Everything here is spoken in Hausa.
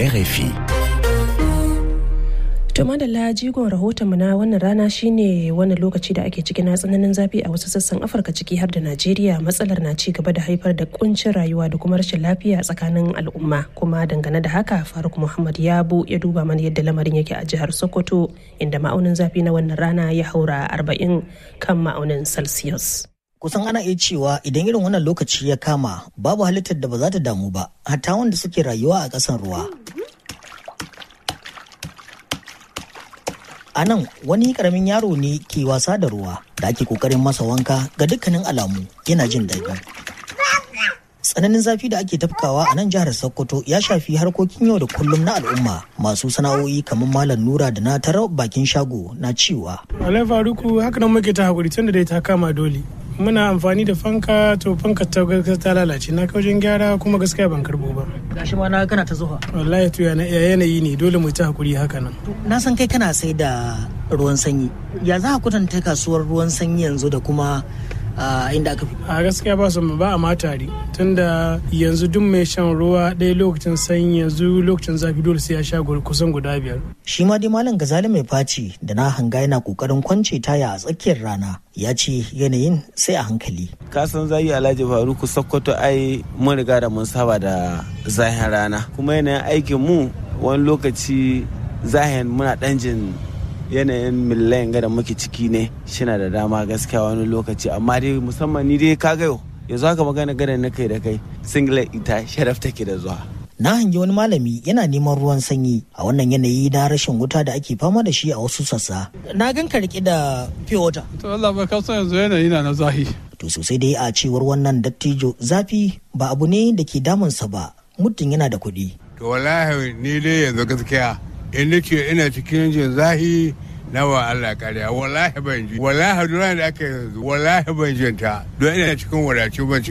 RFI. To madalla jigon rahotonmu na wannan rana shine wannan lokaci da ake cikin tsananin zafi a wasu sassan Afirka ciki har da Najeriya matsalar na ci gaba da haifar da kuncin rayuwa da kuma rashin lafiya tsakanin al'umma kuma dangane da haka Faruk Muhammad Yabo ya duba mana yadda lamarin yake a jihar Sokoto inda ma'aunin zafi na wannan rana ya haura 40 kan ma'aunin Celsius. kusan ana iya cewa idan irin wannan lokaci ya kama babu halittar da ba za ta damu ba hatta wanda suke rayuwa a ƙasan ruwa a nan wani karamin yaro ne ke wasa da ruwa da ake kokarin masa wanka ga dukkanin alamu yana jin daɗi tsananin zafi da ake tafkawa a nan jihar sokoto ya shafi harkokin yau da kullum na al'umma masu sana'o'i kamar malam nura da na tara bakin shago na cewa alai faruku haka nan muke ta hakuri tunda dai ta kama dole muna amfani da fanka to fanka ta gaskiya ta lalace na kaujin gyara kuma gaskiya ban karbo ba gashi ma na kana ta zuwa wallahi to yana yanayi ne dole mu ta hakuri haka nan na san kai kana sai da ruwan sanyi ya za a kwatanta kasuwar ruwan sanyi yanzu da kuma inda aka fi a gaskiya ba su ba a matari tunda yanzu duk mai shan ruwa ɗaya lokacin sanyi yanzu lokacin zafi dole sai ya sha kusan guda biyar shi ma dai malam gazali mai faci da na hanga yana kokarin kwance taya a tsakiyar rana ya ce yanayin sai a hankali kasan zai alhaji faruku sokoto ai mun riga da mun saba da zahin rana kuma yanayin aikin mu wani lokaci zahin muna ɗan jin yanayin millayin da muke ciki ne shina da dama gaskiya wani lokaci amma dai musamman ni dai ka gayo yanzu haka magana gada na kai da kai singlet ita sharaf take da zuwa na hangi wani malami yana neman ruwan sanyi a wannan yanayi na rashin wuta da ake fama da shi a wasu sassa na gan ka rike da pure water to Allah bai kaso yanzu yanayi na na zahi to sosai dai a cewar wannan dattijo zafi ba abu ne da ke damunsa ba muddin yana da kuɗi to wallahi ni dai yanzu gaskiya in nace ina cikin jin zahi na wa Allah kariya wallahi ban ji wallahi duran da aka yanzu wallahi ban jinta don ina cikin wadace ban